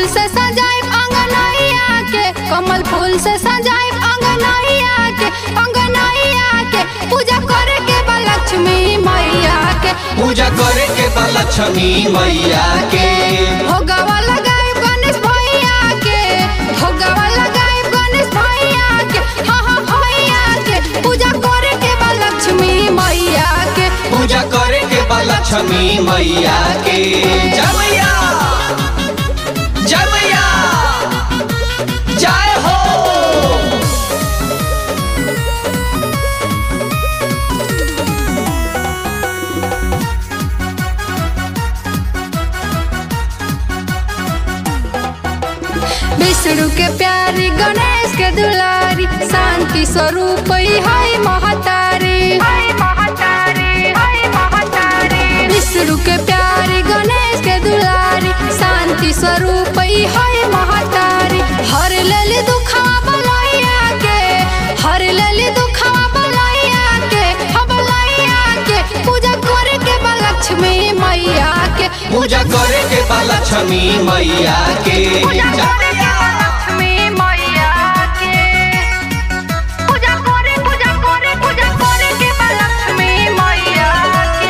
से सजाए अंगनैया के कमल फूल से सजाए अंगनैया के अंगनैया के पूजा करे के बा लक्ष्मी मैया के पूजा करे के बा लक्ष्मी मैया के भोगवा लगाए गणेश भैया के भोगवा लगाए गणेश भैया के हाँ हाँ भैया के पूजा करे के बा लक्ष्मी मैया के पूजा करे के बा लक्ष्मी मैया के जय मैया जय मैया जय हो विष्णु के प्यारी गणेश के दुलारी शांति स्वरूप ही है महतारी विष्णु के प्यारी गणेश के दुलारी शांति स्वरूप ही है महतारी हर लली दुखवा बलैया के हर लली दुखवा बलैया के हबलैया के पूजा करे के बा लक्ष्मी मैया के पूजा करे के बा लक्ष्मी मैया के पूजा जय करे के बा लक्ष्मी मैया के पूजा करे पूजा करे पूजा करे के बा लक्ष्मी मैया के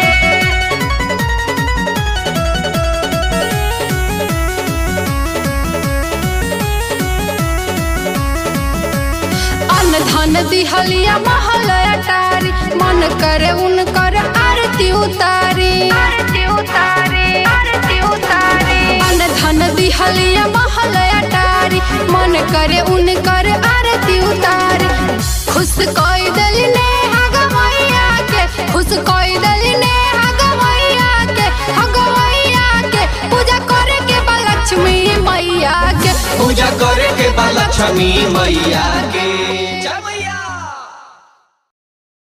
अन्न धन दिहलिया महल अटारी मन करे उनकर आरती उतारी आरती उतारी आरती उतारी अन्न धन दिहलिया महल अटारी मन करे उनकर आरती उतारी खुश कोई दल ने हगवैया के खुश कोई दल ने हगवैया के हगवैया के पूजा करे के बा लक्ष्मी मैया के पूजा करे के बा लक्ष्मी मैया के